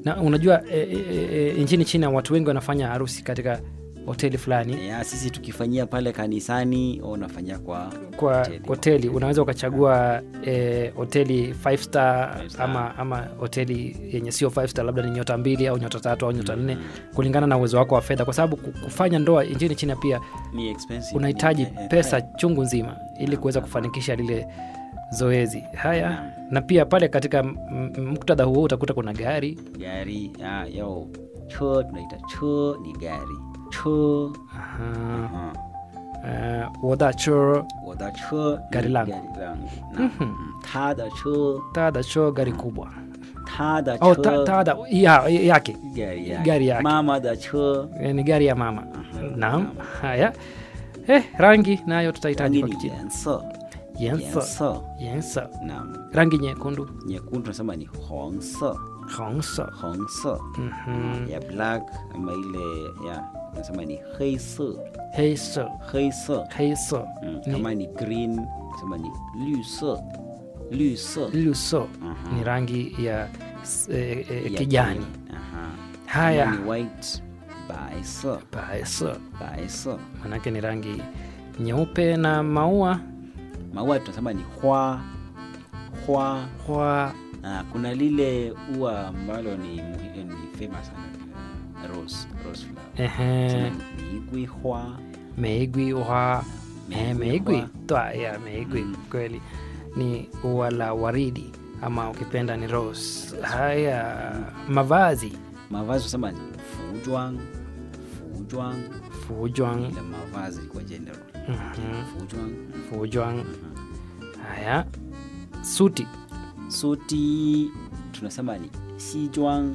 na unajua e, e, e, nchini china watu wengi wanafanya harusi katika hoteli fulani ya sisi tukifanyia pale kanisani au unafanyia kwa kwa hoteli. hoteli unaweza ukachagua eh, hoteli five star, Five star. ama ama hoteli yenye sio five star labda ni nyota mbili au nyota tatu au nyota nne kulingana na uwezo wako wa fedha kwa sababu ku- kufanya ndoa nchini china pia ni expensive unahitaji Ni- eh, pesa eh, chungu nzima ili kuweza kufanikisha lile zoezi haya na pia pale katika m- m- muktadha huo utakuta kuna gari gari ah, yo cho tunaita cho ni gari cho aha, uh, uh, wodacho 我的车 Gari langu. gari langu na, mm, 他的车 tadacho gari kubwa 他的 au 车 ta, tada ya, yake gari yake. gari yake. 妈妈的车 Eh, ni gari ya mama naam haya eh, rangi nayo tutahitaji rangi kwa ni kichina 颜色 yensa 颜色 yensa na rangi nyekundu nyekundu tunasema ni 红色 hongsa 红色 Mhm. ya black ama ile ya tunasema ni 黑色 heisa 黑色 heisa mm. Ni- kama ni green tunasema ni 绿色绿色 luso Mhm. ni rangi ya s- eh, eh, ya kijani green. Aha. haya Kama ni white 白色 baesa 白色 manake ni rangi nyeupe na maua maua tunasema ni hwa hwa kwa ah, kuna lile ua ambalo ni, muhi- ni famous sana uh, rose rose flower ehe, Tunasema ni miigwi hwa meigwi wa eh, Meigwi meigwi hua. twa ya meigwi Mm. kweli ni ua la waridi ama ukipenda ni rose haya mavazi mavazi tunasema ni fujwang fujwang fujwang ile mavazi kwa general Mhm. fujwang fujwang haya suti suti tunasema ni sijwang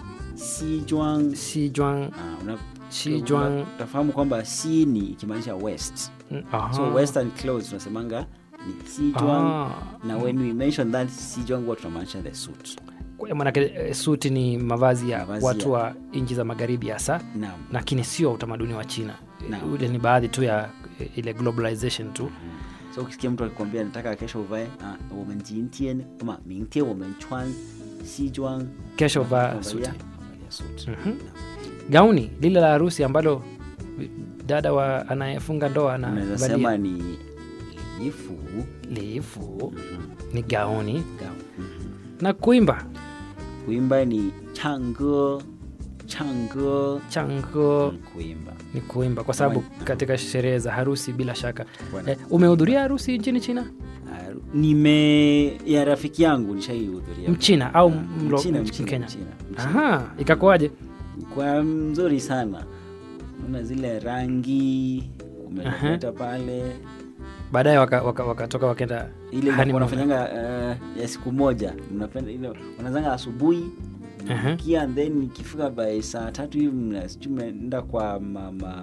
sijwang sijwang ah, una, sijwang una- utafahamu kwamba si ni ikimaanisha west Aha. so western clothes tunasemanga ni sijwang Ah. na when we mention that sijwang huwa tunamaanisha the suit Kwa- manake eh, suti ni mavazi ya Mavazi watu ya- wa nchi za magharibi hasa naam lakini sio utamaduni wa china Naam. ule ni baadhi tu ya eh, ile globalization tu so ukisikia mtu akikwambia nataka kesho uvae ah, 我们今天 ama 明天我们穿西装 kesho vaa Unavalia- suti unavalia suti. Mhm. Naam. gauni lile la harusi ambalo dada wa anayefunga ndoa unaweza sema anavalia ni lifu lifu ni gauni Gaun. Mhm. na kuimba kuimba ni change change chango kuimba ni kuimba kwa sababu Kama- katika sherehe za harusi bila shaka Bwana. eh, umehudhuria harusi nchini china Ah, nime ya rafiki yangu nishaihudhuria mchina au Ah, mlo- mchina, mch- mchina, mkenya mchina, mchina. aha ikakuwaje kwa mzuri sana una zile rangi umeleta pale baadaye wakatoka waka, wakatoka wakaenda ile honeymoon. wanafanyanga uh, ya siku moja mnapenda ile wanazanga asubuhi Aha. kia and then ikifika by saa tatu hivi mna- sijui mnaenda kwa mama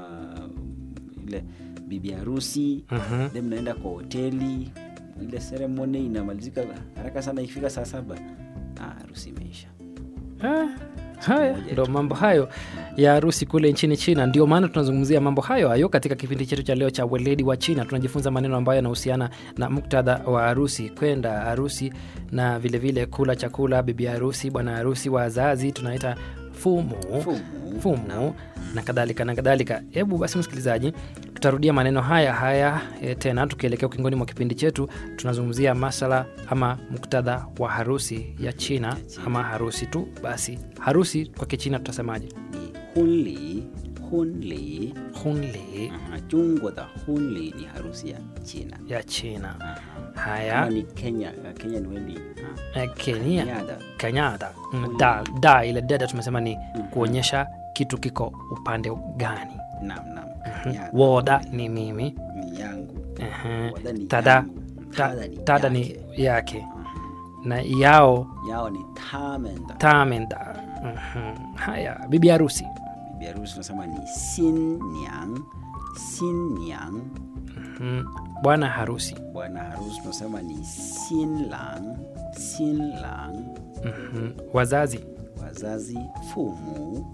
ile bibi harusi Mhm. then mnaenda kwa hoteli ile ceremony inamalizika haraka sana ikifika saa saba ah, harusi imeisha Ah, haya moja ndo tu. mambo hayo ya harusi kule nchini china ndio maana tunazungumzia mambo hayo hayo katika kipindi chetu cha leo cha weledi wa china tunajifunza maneno ambayo yanahusiana na muktadha wa harusi kwenda harusi na vilevile vile kula chakula bibi harusi bwana harusi wazazi tunaita fumu Fumu. fumu na kadhalika na kadhalika hebu basi msikilizaji tutarudia maneno haya haya e, tena tukielekea ukingoni mwa kipindi chetu tunazungumzia masala ama muktadha wa harusi ya china ama harusi tu basi harusi kwa kichina tutasemaje ni hunli hunli hunli Aha, jungwa da hunli ni harusi ya china ya china Aha. haya kama ni kenya kenya ni wendi eh, kenya Kenyada. kenyada Mm, da, da ile dada tumesema ni kuonyesha kitu kiko upande gani nam nam Kenyada. woda ni mimi ni yangu Ehe. Wada ni tada yangu. ta- Tada ni tada ni yake. yake na yao yao ni tamenda tamenda Mhm. haya bibi harusi bibi harusi tunasema ni sin nyang sin nyang Mhm. bwana harusi bwana harusi tunasema ni sin lang sin lang Mhm. wazazi wazazi fumu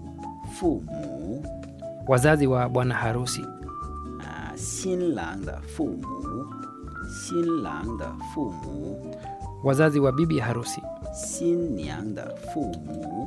fumu wazazi wa bwana harusi uh, 新郎的父母，新郎的父母， wazazi wa bibi harusi 新娘的父母，